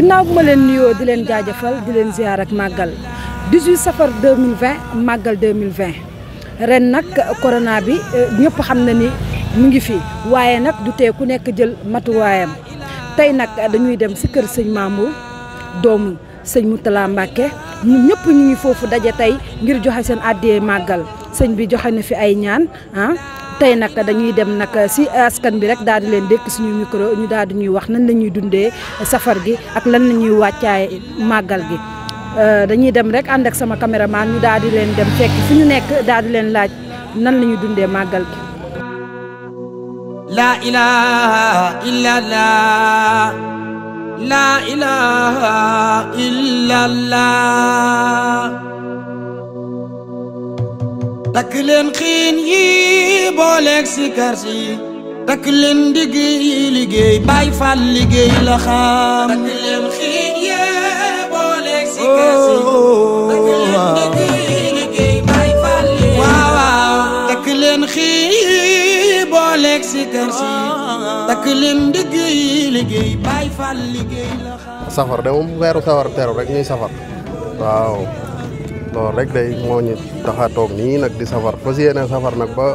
ginnaaw bu ma leen nuyoo di leen jaajëfal di leen ziar ak màggal 18 safar 2020 màggal 2020 ren nag corona bi ñëpp xam na ni mu ngi fi waaye nag du tee ku nekk jël matuwaayam tey nag dañuy dem si kër sëñ Mamour doomu sëñ Moutala Mbacke ñun ñëpp ñu ngi foofu daje tey ngir joxe seen àddiyee màggal sëñ bi joxe na fi ay ñaan ah tey nag dañuy dem nag si askan bi rek daal di leen dékk suñu micro ñu daal di ñuy wax nan la ñuy dundee safar gi ak lan la ñuy wàccaay màggal gi dañuy dem rek ànd ak sama caméraman ñu daal di leen dem fekk fu ñu nekk daal di leen laaj nan la ñuy dundee màggal gi. La ilaha illallah La ilaha illallah takk leen xiin yi booleeg si kar si takk leen digg yi liggéey Baay Faal liggéey la xam takk leen xiin yi booleeg si kar si takk leen digg yi liggéey Baay Faal liggéey waaw waaw takk leen xiin yi booleeg si kar si takk leen digg yi liggéey Baay Faal liggéey la xam safar de moom weeru safar teru rek ñuy safar waaw loolu rek day moo ñu tax a toog nii nag di safar fas yéene safar nag ba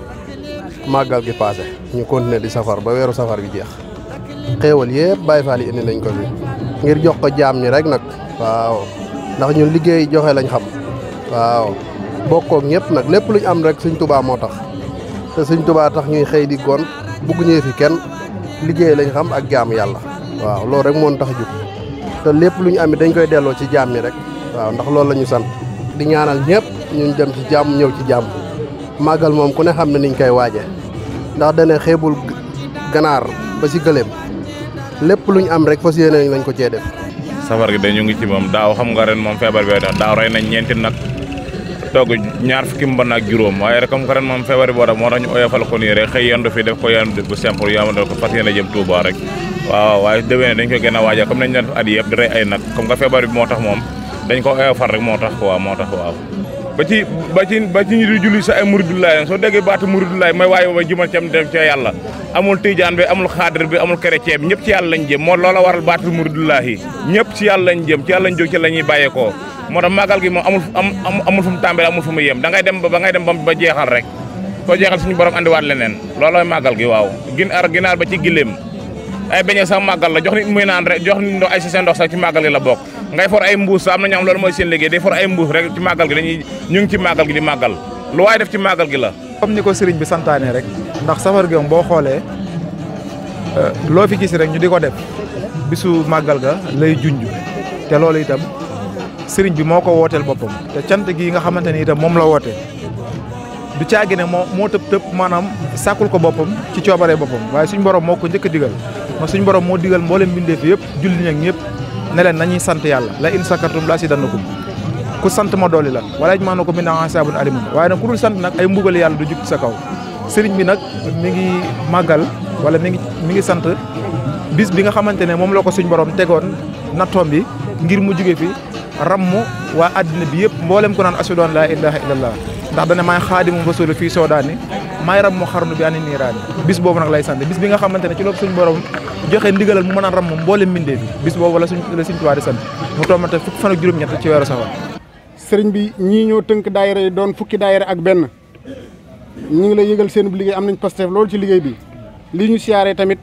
màggal gi paase ñu continuer di safar ba weeru safar bi jeex xéewal yëpp Baay Faal yi indi nañ ko fi ngir jox ko jaam ñi rek nag waaw ndax ñun liggéey joxe lañ xam waaw bokkook ñëpp nag lépp luñ am rek Sëñ Tuubaa moo tax te Sëñ Tuubaa tax ñuy xëy di gon bugg ñëwee fi kenn liggéey lañ xam ak jaam yàlla waaw loolu rek moo tax jug te lépp lu ñu am dañ koy delloo ci jaam ñi rek waaw ndax loolu la ñu sant di ñaanal ñëpp ñu dem ci jàmm ñëw ci jàmm màggal moom ku ne xam ne niñ koy waaje ndax dane xeebul ganaar ba ci gëléem lépp lu ñu am rek fas yéene lañ ko cee def. safar gi dañu ngi ci moom daaw xam nga ren moom feebar bi daaw rey nañ ñeenti nag togg ñaar fukki mbon ak juróom waaye rek comme que ren moom feebar bi boo tax moo tax ñu oyofal ko nii rek xëy yendu fi def ko yendu bu simple yamadal ko fas yéene jëm Touba rek waaw waaye déwéne dañ ko gën a waajal comme nañ def at yëpp di rey ay nag comme que feebar bi moo tax moom dañ ko oyofal rek moo tax waaw moo tax waaw ba ci ba ci ba ci ñi di julli sa ay muridulaay soo déggee baatu muridulaay mooy waaye ba jimal cam dem ca yàlla amul tijaan bi amul xaadir bi amul chrétien bi ñëpp ci yàlla lañ jëm moo loola waral baatu muridulaay yi ñëpp ci yàlla lañ jëm ci yàlla lañ jóg ci la ñuy bàyyeekoo moo tax màggal gi moom amul am amul fu mu tàmbale amul fu mu yem da ngay dem ba ba ngay dem ba jeexal rek soo jeexal suñu borom andiwaat leneen loolooy màggal gi waaw ginaar ginaar ba ci giléem ay beñe sax màggal la jox nit muy naan rek jox nit ndox ay seen ndox sax ci màggal gi la bokk ngay for ay mbuus sax am na ñoo xam loolu mooy seen liggéey day for ay mbuus rek ci màggal gi dañuy ñu ngi ci màggal gi di màggal lu waay def ci màggal gi la comme ni ko sëriñ bi santaane rek ndax safar gi moom boo xoolee loo fi gis rek ñu di ko def bisu màggal ga lay junj te loolu itam sëriñ bi moo ko wooteel boppam te cant gi nga xamante ni itam moom la woote du caagi ne moo moo tëb tëb maanaam sàkkul ko boppam ci coobaree boppam waaye suñ borom moo ko njëkk a digal ma suñ borom moo digal mboolem mbindeef yëpp julli ñak ñëpp ne leen nañuy sant yàlla la in sakartum la si dannakum ku sant ma dooli la wala maa na ko min asaabun alimun waaye nag ku dul sant nag ay mbugal yàlla du jug sa kaw sëriñ bi nag mi ngi màggal wala mi ngi mi ngi sant bis bi nga xamante ne moom la ko suñ borom tegoon nattoom bi ngir mu jóge fi rammu waa àddina bi yëpp mboolem ko naan ashhadu an laa ilaaha illallah ndax dane maay xaadimu rasuul fii soodaani maay ram mu xarnu bi ani niiraani bis boobu nag lay sant bis bi nga xamante ne ci loolu suñ borom joxe ndigalal mu mën a ram mboolem mbindee bi bis boobu la suñ la suñ tuwaa di sant mu tombante fukki fan ak juróom-ñett ci weeru safar sëriñ bi ñii ñoo tënk daayira yi doon fukki daayira ak benn ñu ngi lay yëgal seen bu liggéey am nañ pastef loolu ci liggéey bi lii ñu siyaaree tamit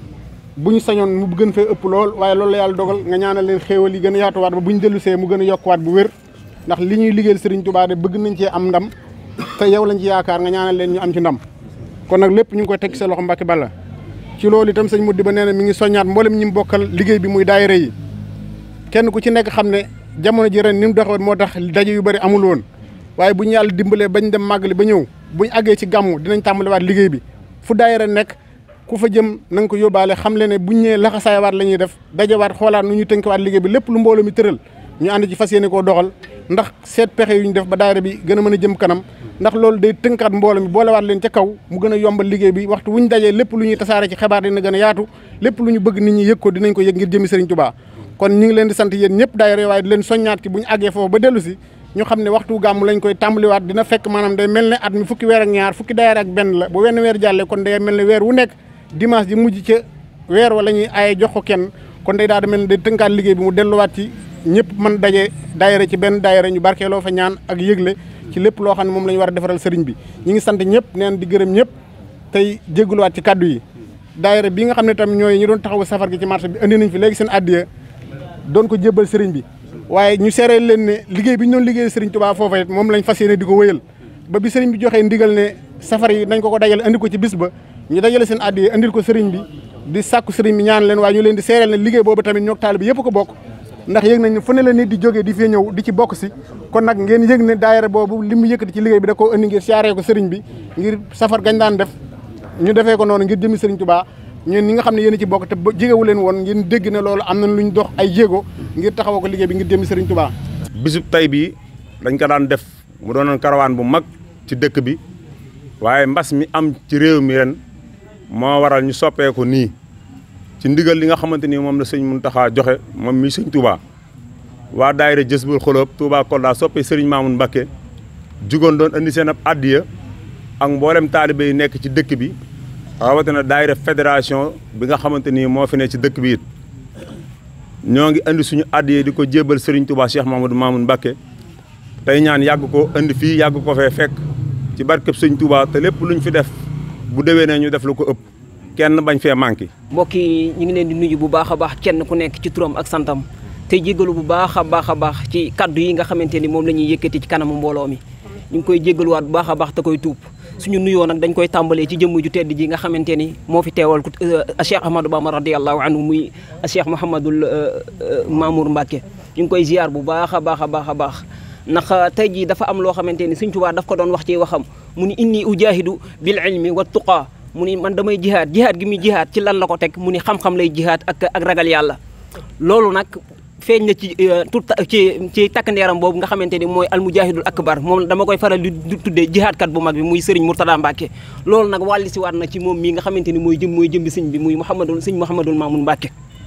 bu ñu sañoon mu gën fee ëpp lool waaye loolu la yàlla dogal nga ñaanal leen xéewal yi gën a yaatuwaat ba bu ñu dellu see mu gën a yokkuwaat bu wér ndax li ñuy liggéeyal sëriñ Tuubaa de bëgg nañ cee am ndam te yow lañ ci yaakaar nga ñaanal leen ñu am ci ndam kon nag lépp ñu ngi koy teg sa loxo Mbàkke Balla ci loolu itam sëñ Muddi ba nee na mi ngi soññaat mboolem ñi mu bokkal liggéey bi muy daayira yi kenn ku ci nekk xam ne jamono ji ren ni mu doxoon moo tax daje yu bëri amul woon waaye bu ñu yàlla dimbalee bañ dem màggali ba ñëw buñ àggee ci gàmmu dinañ tàmbaliwaat liggéey bi fu daayira nekk ku fa jëm na nga ko yóbbaale xam le ne buñ ñëwee laxasaayawaat la ñuy def dajawaat xoolaat nu ñu tënkiwaat liggéey bi lépp lu mbooloo mi tëral ñu ànd ci fas yéene koo doxal ndax seet pexe yu ñu def ba daayira bi gën a mën a jëm kanam ndax loolu day tënkaat mbooloo mi boolewaat leen ca kaw mu gën a yombal liggéey bi waxtu wuñ dajee lépp lu ñuy tasaare ci xibaar dina gën a yaatu lépp lu ñu bëgg nit ñi yëg ko dinañ ko yëg ngir jëmi Sëriñ Tuubaa kon ñu ngi leen di sant yéen ñëpp daayira waaye di leen soññaat ci bu ñu àggee foofu ba dellu si ñu xam ne waxtu gàmm lañ koy tàmbaliwaat dina fekk maanaam day mel ne at mi fukki weer ak ñaar fukki daayira ak benn la bu wenn weer jàllee kon day mel ne weer wu nekk dimanche ji mujj ca weer wa la ñuy aaye jox ko kenn kon kon day daal di mel ne day tënkaat liggéey bi mu delluwaat ci ñëpp mën daje daayira ci benn daayira ñu barkeeloo fa ñaan ak yëgle ci lépp loo xam ne moom la ñu war a defaral sëriñ bi ñi ngi sant ñëpp neen di gërëm ñëpp tey jégaluwaat ci kaddu yi daayira bi nga xam ne tam ñooy ñi doon taxawu safar gi ci marché bi indi nañ fi léegi seen addiya doon ko jébbal sëriñ bi waaye ñu seereel leen ne liggéey bi ñu doon liggéey sëriñ Tuubaa foofa it moom lañ fas yéene di ko wéyal ba bi sëriñ bi joxee ndigal ne safar yi nañ ko ko dajale andi ko ci bis ba ñu dajale seen addiya andil ko sëriñ bi di sàkku sëriñ bi ñaan leen waaye ñu leen di seereel ne liggéey boobu tamit ñoo taalibe yëpp ko bokk ndax yëg nañ ne fu ne la nit di jógee di fee ñëw di ci bokk si kon nag ngeen yëg ne daayira boobu li mu yëkkati ci liggéey bi da koo indi ngir siyaaree ko sëriñ bi ngir safar gañ daan def ñu defee ko noonu ngir jëmi sëriñ Tuubaa ñun ñi nga xam ne yéen ci bokk te jégewu leen woon ngeen dégg ne loolu am nañ lu ñu dox ay jéego ngir taxawoo ko liggéey bi ngir jëmi sëriñ Tuubaa bisub tey bii dañ ko daan def mu doonoon karawaan bu mag ci dëkk bi waaye mbas mi am ci réew mi ren moo waral ñu soppee ko nii ci ndigal li nga xamante ni moom la sëñ Muntaxa joxe moom mi sëñ Touba waa daayira Jësbul Xoloob Touba Kolda soppee sëriñ Maamun Mbakke jugoon doon indi seen ab addiya ak mboolem taalibe yi nekk ci dëkk bi rawatina daayira fédération bi nga xamante ni moo fi ne ci dëkk bi it ñoo ngi indi suñu addiya di ko jébbal sëriñ Touba Cheikh Mamadou Maamun Mbakke tey ñaan yàgg ko indi fii yàgg ko fee fekk ci barkeb sëñ Touba te lépp luñ fi def bu déwénee ñu def lu ko ëpp kenn bañ fee manqué. mbokk yi ñu ngi leen di nuyu bu baax a baax kenn ku nekk ci turam ak santam te jéggalu bu baax a baax a baax ci kaddu yi nga xamante ni moom la ñuy yëkkati ci kanamu mbooloo mi ñu ngi koy jéggaluwaat bu baax a baax te koy tuub suñu nuyoo nag dañ koy tàmbalee ci jëmm ju tedd ji nga xamante ni moo fi teewal ku Cheikh Ahmadou Bamba radiyallahu anhu muy Cheikh Mouhamadul Mamour Mbacke ñu ngi koy ziar bu baax a baax a baax a baax ndax tey jii dafa am loo xamante ni Sëñ Tuubaa daf ko doon wax ci waxam mu ni inni ujahidu bil ilmi wa tuqaa mu ni man damay jihaad jihaad gi muy jihaad ci lan la ko teg mu ni xam-xam lay jihaad ak ak ragal yàlla loolu nag feeñ na ci tout ci ci takk ndeeram boobu nga xamante ni mooy almujahidul akbar moom dama koy faral di tuddee jihaadkat bu mag bi muy Serigne Mourtada Mbacke loolu nag wàlli si waat na ci moom mii nga xamante ni mooy jëm mooy jëm bi sëñ bi muy Mouhamadul sëñ Mouhamadul Mamoun Mbacke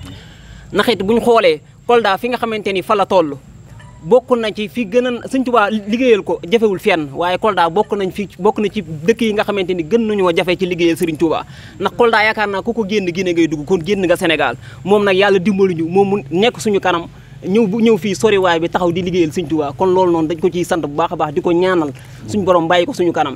ndax it bu ñu xoolee Kolda fi nga xamante ni fa la toll bokk na ci fi gën a Sëñ Tuubaa liggéeyal ko jafewul fenn waaye Kolda bokk nañ fi bokk na ci dëkk yi nga xamante ni gën nañoo jafe ci liggéeyal Sëriñ Tuubaa ndax Kolda yaakaar naa ku ko génn Guinée ngay dugg kon génn nga Sénégal moom nag yàlla dimbali ñu moom mu nekk suñu kanam ñëw bu ñëw fii soriwaay bi taxaw di liggéeyal Sëñ Tuubaa kon loolu noonu dañ ko ciy sant bu baax a baax di ko ñaanal suñu borom bàyyi ko suñu kanam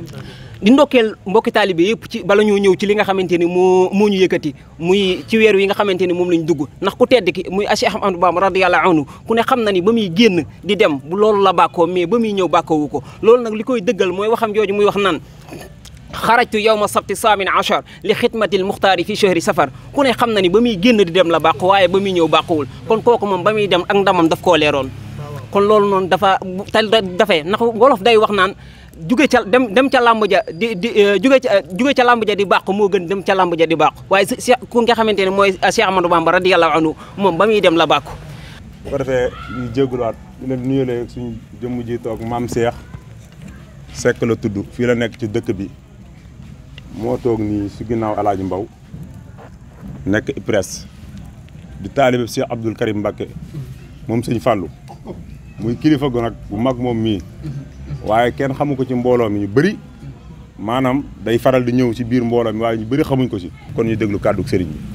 di ndokkeel mbokki taalibe yëpp ci bala ñoo ñëw ci li nga xamante ni moo moo ñu yëkkati muy ci weer wi nga xamante ni moom lañ dugg ndax ku tedd ki muy Cheikh Ahmadou Bamba radiyallahu anhu ku ne xam na ni ba muy génn di dem bu loolu la bàkkoo mais ba muy ñëw bàkkoowu ko loolu nag li koy dëggal mooy waxam jooju muy wax nan xarajtu yawma sabti saamin achar li xidmatil muxtaari fi chahri safar ku ne xam na ni ba muy génn di dem la bàq waaye ba muy ñëw bàquwul kon kooku moom ba muy dem ak ndamam daf koo leeroon kon loolu noonu dafa tal dafee ndax wolof day wax naan juge ca dem dem ca làmb ja di di juge ca juge ca làmb ja di bàq moo gën dem ca làmb ja di bàq waaye si ku nga xamante ne mooy Cheikh Amadou Bamba radiyallahu anhu moom ba muy dem la bàqu bu ko defee ñu jégaluwaat di leen nuyulee suñu jëmm ji toog maam Cheikh Seck la tudd fii la nekk ci dëkk bi moo toog nii si ginnaaw El Hadj Mbaw nekk IPRES di taalibe Cheikh Abdoul Karim Mbacké moom sëñ Fallou muy kilifa gu nag bu mag moom mii waaye kenn xamu ko ci mbooloo mi ñu bëri maanaam day faral di ñëw ci biir mbooloo mi waaye ñu bëri xamuñ ko ci kon ñu déglu kàddu sëriñ bi.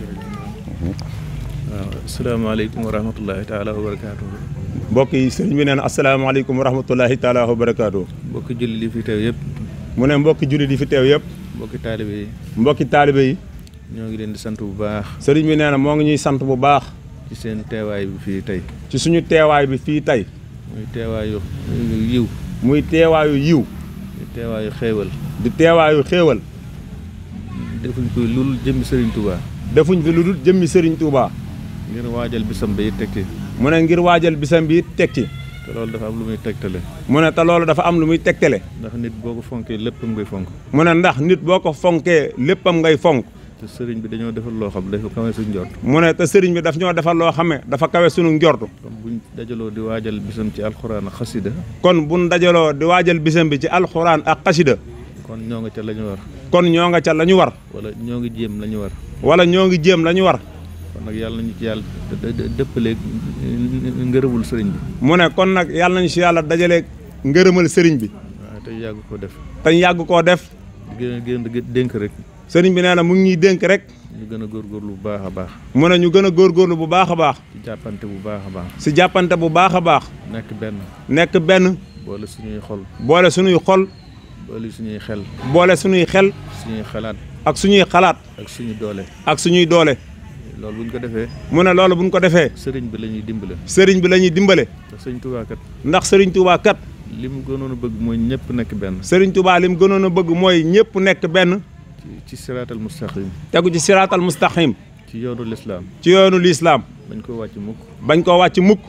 waaw asalaamaaleykum wa rahmatullahi taala wa barakaatu. mbokk yi sëriñ bi nee na asalaamaaleykum wa rahmatullahi taala wa barakaatu. mbokki jullit yi fi teew yëpp. mu ne mbokki jullit yi fi teew yëpp. mbokki taalibe yi. mbokki taalibe yi. ñoo ngi leen di sant bu baax. sëriñ bi nee na moo ngi ñuy sant bu baax. ci seen teewaay bi fii tey. ci suñu teewaay bi fii tey. muy teewaayu yiw. muy teewaayu yiw. di teewaayu xéewal. di teewaayu xéewal. defuñ ko lu dul jëmmi Serigne Touba. defuñ fi lu dul jëmmi Serigne Touba. ngir waajal bisam bi it teg ci. mu ne ngir waajal bisam bi it teg ci. te loolu dafa am lu muy tegtale. mu ne te loolu dafa am lu muy tegtale. ndax nit boo ko fonkee léppam ngay fonk. mu ne ndax nit boo ko fonkee léppam ngay fonk. te sëriñ bi dañoo defal loo xam dafa kawe suñu njort. mu ne te sëriñ bi daf ñoo defal loo xam ne dafa kawe suñu njort. kon buñ dajaloo di waajal bisam ci alxuraan ak xasida. kon buñ dajaloo di waajal bisam bi ci alxuraan ak xasida. kon ñoo nga ca la ñu war. kon ñoo nga ca la ñu war. wala ñoo ngi jéem la ñu war. wala ñoo ngi jéem la ñu war. kon nag yàlla nañu ci yàlla dëppaleeg ngërëmul sëriñ bi. mu ne kon nag yàlla nañu si yàlla dajaleeg ngërëmal sëriñ bi. waaw te yàgg koo def. te yàgg koo def. gën gën dénk rek. sëriñ bi nee na mu ngi ñuy dénk rek. ñu gën a góorgóorlu bu baax a baax mu ne ñu gën a góorgóorlu bu baax a baax ci jàppante bu baax a baax si jàppante bu baax a baax nekk benn nekk benn boole suñuy xol boole suñuy xol boole suñuy xel boole suñuy xel suñuy xalaat ak suñuy xalaat ak suñu doole ak suñuy doole loolu bu ñu ko defee mu ne loolu buñ ko defee sëriñ bi la ñuy dimbale sëriñ bi la ñuy dimbale ndax sëriñ Tuubaa kat ndax sëriñ Touba kat li mu gënoon a bëgg mooy ñëpp nekk benn sëriñ Touba li mu gënoon a bëgg mooy ñëpp nekk benn ci ci siraatal mustaqim tegu ci siraatal mustaqim ci yoonu lislaam ci yoonu lislaam bañ ko wàcc mukk bañ koo wàcc mukk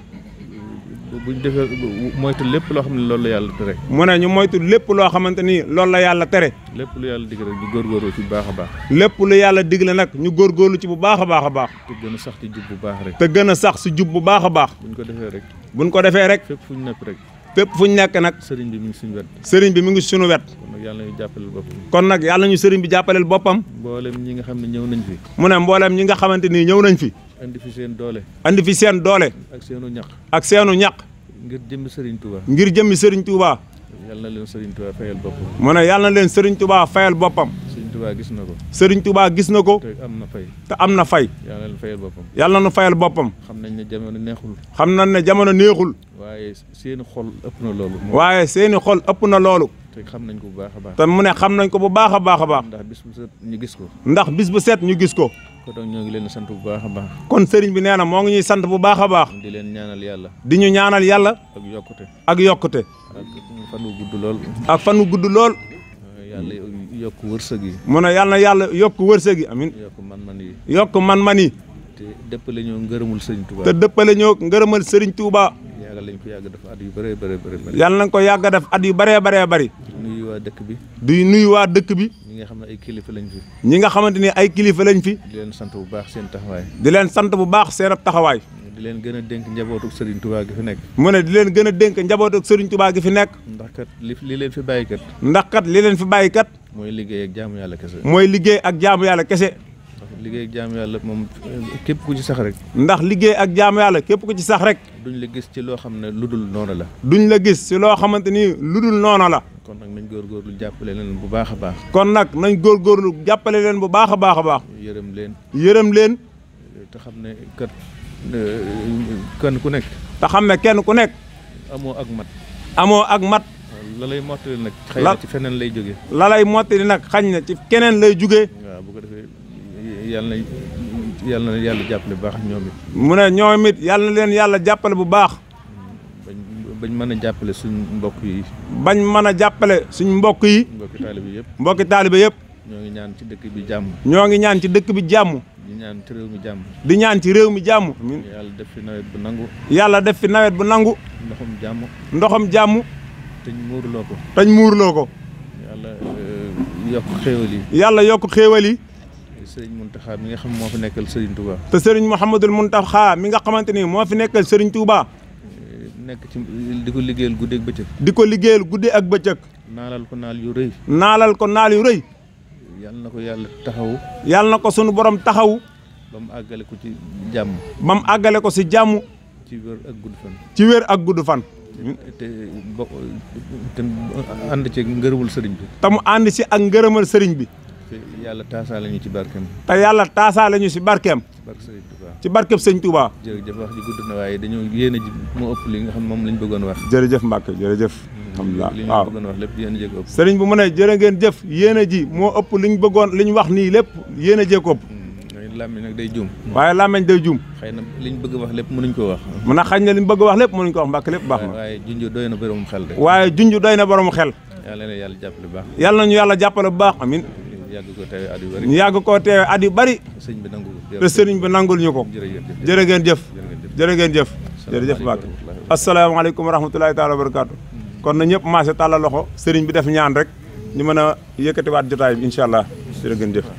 buñ defee moytu lépp loo xam ne loolu la yàlla tere mu ne ñu moytu lépp loo xamante ni loolu la yàlla tere lépp lu yàlla digg rek ñu góorgóorlu ci bu baax a baax lépp lu yàlla digle nag ñu góorgóorlu ci bu baax a baax a baax te gën a sax ci jub bu baax rek te gën a sax si jub bu baax a baax buñ ko defee rek buñ ko defee rek fépp fu ñu nekk rek fépp fu ñu nekk nag sëriñ bi mi ngi suñu wet sëriñ bi mu ngi suñu wet kon nag yàlla ñu jàppaleel boppam kon nag yàlla ñu sëriñ bi jàppaleel boppam mboolem ñi nga xam ne ñëw nañ fi mu ne mbooleem ñi nga xamante ni ñëw nañ fi indi fi seen doole andi fi seen doole ak seenu ñaq ak seenu ñaq ngir jëmmi sëriñ Touba ngir jëmmi sëriñ Touba yàlla na leen sëriñ Touba fayal boppam mu ne yàlla na leen sëriñ Touba fayal boppam sëriñ Touba gis na ko sëriñ Touba gis na ko te am na fay te am na fay yàlla na leen fayal boppam yàlla na nu fayal boppam xam nañ ne jamono neexul xam nañ ne jamono neexul waaye seeni xol ëpp na loolu waaye seeni xol ëpp na loolu te xam nañ ko bu baax a baax te mu ne xam nañ ko bu baax a baax a baax ndax bis bu set ñu gis ko ndax bis bu set ñu gis ko kon donc ñoo ngi leen di sant bu baax a baax kon sëriñ bi nee na moo ngi ñuy sant bu baax a baax di leen ñaanal yàlla di ñu ñaanal yàlla ak yokkute ak yokkute ak fan wu gudd lool ak fan wu gudd lool yàlla yokk wërsëg yi mu ne yàlla na yàlla yokk wërsëg yi amin yokk man-man yi yokk man-man yi te dëppale ñoo ngërëmul sëriñ Touba te dëppale ñoo ngërëmal sëriñ Touba yàggal lañ ko yàgg dafa at yu bëree bëree bëri yàlla nañ ko yàgg a def at yu bëree bëree bëri nuyu waa dëkk bi di nuyu waa dëkk bi ñi nga xam ne ay kilifa lañ fi ñi nga xamante ni ay kilifa lañ fi di leen sant bu baax seen taxawaay di leen sant bu baax seen ab taxawaay di leen gën a dénk njabootu sëriñ Touba gi fi nekk mu ne di leen gën a dénk njaboot ak sëriñ Touba gi fi nekk ndax kat li li leen fi bàyyi kat ndax kat li leen fi bàyyi kat mooy liggéey ak jaamu yàlla kese mooy liggéey ak jaamu yàlla kese ndax liggéey ak jaamu yàlla moom képp ku ci sax rek ndax liggéey ak jaamu yàlla képp ku ci sax rek duñ la gis ci loo xam ne lu dul noonu la duñ la gis si loo xamante ni lu dul noona la kon nag nañ góorgóorlu jàppale leen bu baax a baax kon nag nañ góorgóorlu jàppale leen bu baax a baax a baax yërëm leen yërëm leen te xam ne kat kenn ku nekk te xam ne kenn ku nekk amoo ak mat amoo ak mat la lay mottali nag xëy na ci feneen lay jóge la lay mottali nag xañ na ci keneen lay jugee waaw bu ko defee yàlla na yàlla na yàlla jàppale bu baax ñoom it mu ne ñoom it yàlla na leen yàlla jàppale bu baax bañ bañ mën a jàppale suñ mbokk yi bañ mën a jàppale suñ mbokk yi mbokki taalibe yëpp mbokki taalibe yëpp ñoo ngi ñaan ci dëkk bi jàmm ñoo ngi ñaan ci dëkk bi jàmm di ñaan ci réew mi jàmm di ñaan ci réew mi jàmm amiin yàlla def fi nawet bu nangu yàlla def fi nawet bu nangu ndoxam jàmm ndoxam jàmm te ñu muurloo ko tañ muurloo ko yàlla yokk xéewal yi yàlla yokk xéewal yi sëriñ Muntaxa mi nga xam moo fi nekkal sëriñ Touba te sëriñ Mouhamadul Muntaxa mi nga xamante ni moo fi nekkal sëriñ Touba nekk ci di ko liggéeyal guddi ak bëccëg di ko liggéeyal guddi ak bëccëg naalal ko naal yu rëy naalal ko naal yu rëy yàlla na ko yàlla taxawu yàlla na ko sunu borom taxawu ba mu àggale ko ci jàmm ba mu àggale ko si jàmm ci wér ak gudd fan ci wér ak gudd fan te bo te ànd ci ngërëmul sëriñ bi te mu ànd si ak ngërëmal sëriñ bi te yàlla taasaale ñu ci barkeem te yàlla taasaale ñu si barkeem ci barke sëriñ Touba ci barkeb sëñ Touba jërëjëf wax ji gudd na waaye dañoo yéene ji moo ëpp li nga xam moom lañ bëggoon wax jërëjëf Mbacke jërëjëf alhamdulilah li ñu waaw bëggoon wax lépp yéen a jég ëpp sëriñ bu mu ne jërë ngeen jëf yéene ji moo ëpp liñ bëggoon liñ wax nii lépp yéene jee ko ëpp làmmiñ nag day juum waaye làmmeñ day juum xëy na liñ bëgg wax lépp mënuñ ko wax mun a xañ na liñ bëgg wax lépp mënuñ ko wax Mbacke lépp baax na waaye junj doy na borom xel de waaye junj doy na borom xel yàlla na yàlla jàppale bu baax yàlla nañu yàlla jàppale bu baax amin yàgg ko teewe at yu bari ñu yàgg koo teewe at yu bari sëñ bi nangu ko te sëriñ bi nangul ñu ko jërëjëf jërë ngeen jëf jërë ngeen jëf jërëjëf Mbacke asalaamaaleykum wa rahmatulahi taala wa barakaatu kon na ñëpp maase tàllal loxo sëriñ bi def ñaan rek ñu mën a yëkkatiwaat jotaay bi incha allah jërë ngeen jëf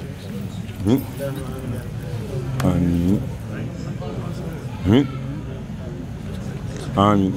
amiin amiin amiin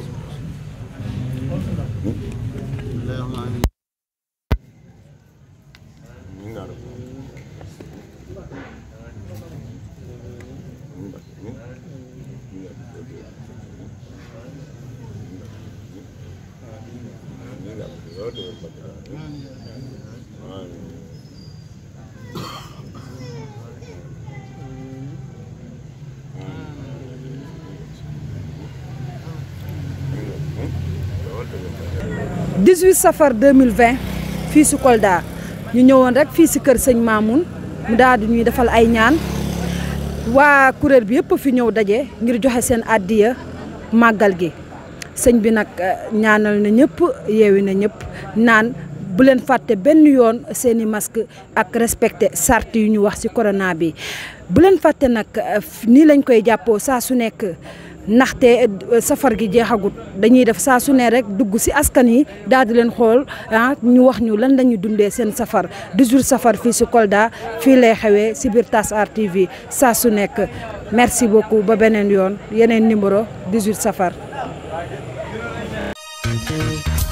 18 safar 2020 fii si Kolda ñu ñëwoon rek fii si kër sëñ Mamoun mu daal di ñuy defal ay ñaan waa kuréel bi yëpp fi ñëw daje ngir joxe seen àddiya màggal gi sëñ bi nag ñaanal na ñëpp yeewi na ñëpp naan bu leen fàtte benn yoon seen i masque ak respecté sart yu ñu wax ci corona bi bu leen fàtte nag nii lañ koy jàppoo saa su nekk ndaxte safar gi jeexagut dañuy def saa su ne rek dugg ci askan yi daal di leen xool ah ñu wax ñu lan lañuy dundee seen safar 18 safar fii ci Kolda fii lay xewee ci biir Tasar TV saa su nekk merci beaucoup ba beneen yoon yeneen numéro 18 safar